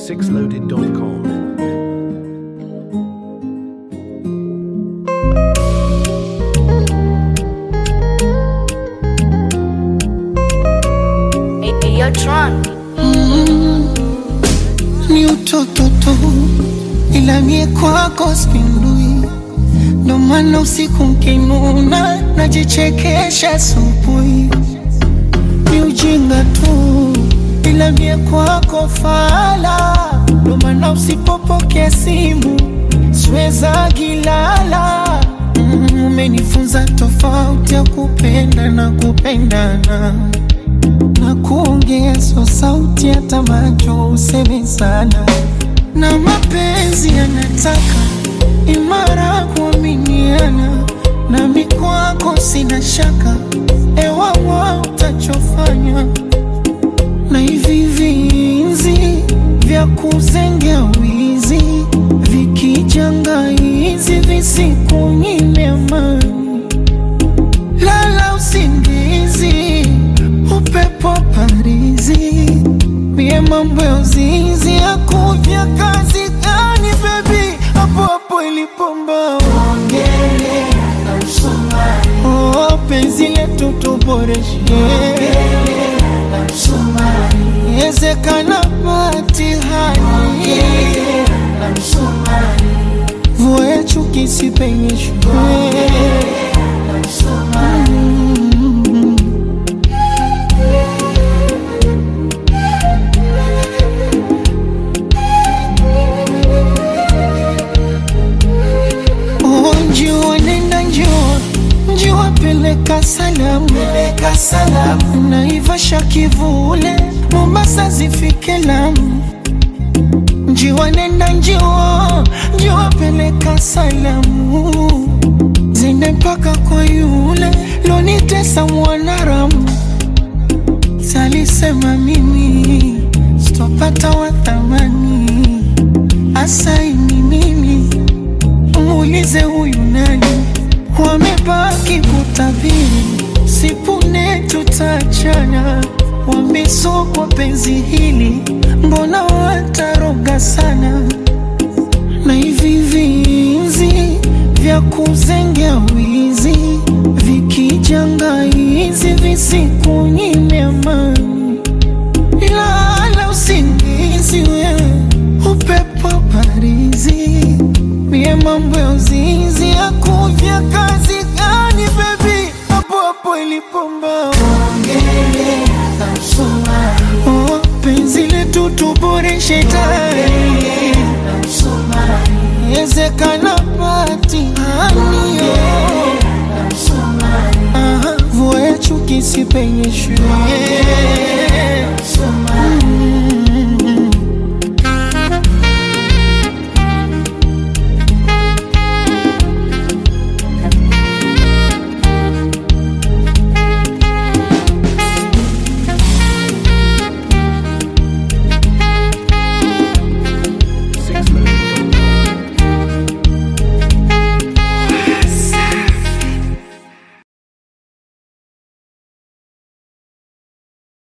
6loaded.com. Hey, hey, yo, Tron. ni utoto tu, ila mie kwako spindui, ndo maana usiku nkinuna najichekesha asubuhi. Ni ujinga tu, ila mie kwako fala, ndo maana usipopokea simu siweza gilala. Mm, Umenifunza tofauti ya kupenda na kupendana na kuongea so sauti hata macho useme sana, na mapenzi yanataka imara kuaminiana, nami kwako sina shaka, ewawa utachofanya na hivi vinzi vya kuzengea wizi vikijanga hizi visikunyime amani lala usingizi, upepo parizi, mie mambo ya uzinzi yakuvya kazi gani bebi, hapo hapo ilipomba oh, penzi letu tuboreshe ezekana patihani vua ya chuki sipenyeshwe Oh, njua nenda njua njua peleka salamu peleka salamu naivasha kivule mombasa zifike lamu njiwa nenda njua njua peleka salamu zende mpaka kwa yule lonitesa mwanaramu salisema mimi sitopata wa thamani asaini mimi muulize huyu nani, wamebaki kutabiri, sipune tutachana, wambiso kwa penzi hili, mbona wataroga sana, na hivi vinzi vya kuzengea wizi vikijanga hizi visikunyime amani lala usingizi wewe, upepo parizi, mie mambo ya uzinzi ya kuvya kazi gani bebi, hapo hapo ilipomba oh, penzi letu tuboreshe tayari ezekana patihani Aha, vua ya chuki sipenyeshwe